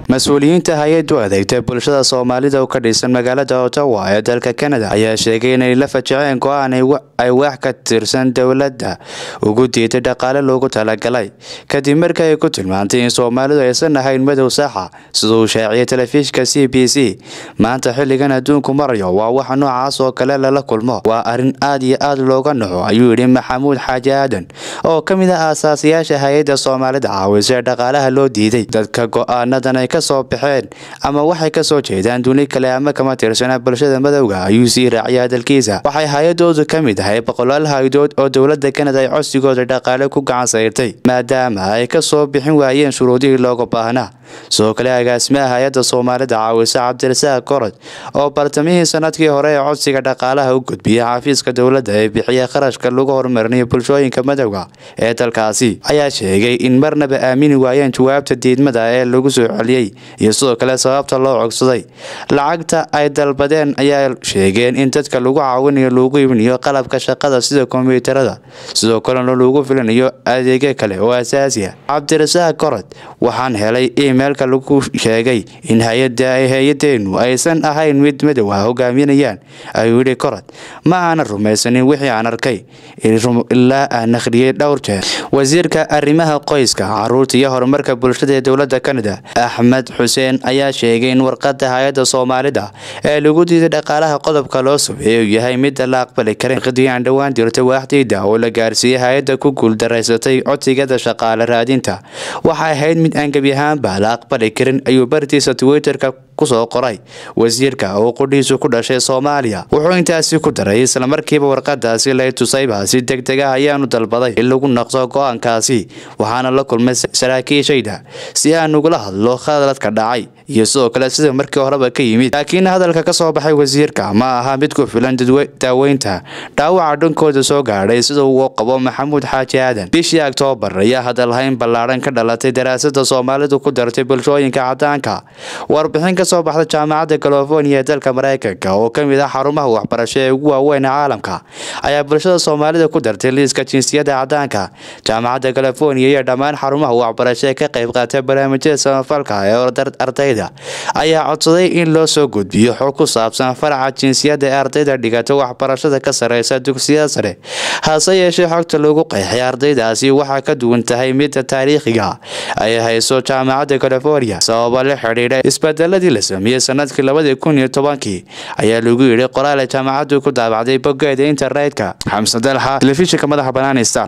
mas-uuliyiinta hay-addu adeegta bulshada soomaalida oo ka dhisan magaalada ottawa ee dalka canada ayaa sheegay inay la fajaceen go-aan ay wax ka tirsan dowladda ugu diiday dhaqaale loogu talagalay kadib markii ay ku tilmaantay in soomaalidu aysan ahayn madow saxa siduu shaaciyay telefishinka c b c maanta xilligan adduunku marayo waa waxa noocaas oo kale lala kulmo waa arrin aad iyo aad looga naxo ayuu yidhi maxamuud xaaji aadan oo ka mid ah aasaasiyaasha hay-adda soomaalida caawisa ee dhaqaalaha loo diiday dadka go-aanadan ay ka soo baxeen ama waxay ka soo jeedaan duni kale ama kama tirsana bulshada madowga ayuu sii raaciyay hadalkiisa waxay hay-adoodu ka mid ahay boqolaal hay-dood oo dowladda kanada ay codsigooda dhaqaale ku gacan sayrtay maadaama ay ka soo bixin waayeen shuruudihii looga baahnaa sidoo kale agaasimaha hay-adda soomaalida caawisa cabdirasaaq korod oo bartamihii sanadkii hore ee codsiga dhaqaalaha u gudbiyay xafiiska dowladda ee bixiya kharashka lagu horumarinayo bulshooyinka madowga ee dalkaasi ayaa sheegay in marnaba aamini waayeen jawaabta diidmada ee lagu soo celiyey iyo sidoo kale sababta loo cogsaday lacagta ay dalbadeen ayaa sheegeen in dadka lagu caawinayo lagu ibinayo qalabka shaqada sida kombiyuutarada sidoo kalena lagu filinayo adeegyo kale oo asaasiya cabdirasaaq korod waxaan helay imeilka lagu sheegay in hay-adeenu aysan ahayn mid madow ah hogaaminayaan ayuu yidhi korod ma aanan rumaysanin wixii aan arkay ilaa aan akhriyey dhowr jeer wasiirka arrimaha qoyska caruurta iyo horumarka bulshada ee dowladda kanada axmed xuseen ayaa sheegay in warqada hay-adda soomaalida ee lagu diiday dhaqaalaha qodobka loo sameeyay uu yahay midda la aqbali karin qadii aan dhowaan dirtay waaxdayda oo la gaarsiiyey hay-adda ku guuldaraysatay codsigada shaqaale raadinta waxay ahayd mid aan gebi ahaanba la aqbali karin ayuu bartiisa twitterka kusoo qoray wasiirka oo qudhiisu ku dhashay soomaaliya wuxuu intaasi ku daray islamarkiiba warqadaasi lay tusayba si deg deg ah ayaanu dalbaday in lagu naqso go-aankaasi waxaana la kulmay saraakiishayda si aan ugula hadlo khaladka dhacay iyo sidoo kale sida markii horeba ka yimid laakiin hadalka ka soo baxay wasiirka ma aha mid ku filan daaweynta dhaawaca dhankooda soo gaadhay sida uu qabo maxamuud xaaji aadan bishii oktoobar ayaa hadalhayn ballaadhan ka dhalatay daraasada soomaalidu ku dartay bulshooyinka cadaanka warbixin ka soo baxda jaamacadda california ee dalka maraykanka oo ka mid ah xarumaha waxbarasho ee ugu waaweyn ee caalamka ayaa bulshada soomaalida ku dartay liiska jinsiyada cadaanka jaamacadda california iyo dhammaan xarumaha waxbarasho ee ka qayb qaatay barnaamijyada samafalka ee ardayda ayaa codsaday in loo soo gudbiyo xog ku saabsan faraca jinsiyadda ee ardayda dhigata waxbarashada ka sareysa dugsiyada sare hase yeeshee xogta lagu qeexay ardaydaasi waxaa ka duwan tahay midda taariikhiga ay hayso jaamacadda california sababa la xidhiidha isbedeladii la sameeyey sanadkii labadii kun iyo tobankii ayaa lagu yidhi qoraal ay jaamacaddu ku daabacday boggeeda internetka xamse dalxa telefishinka madaxa banaani star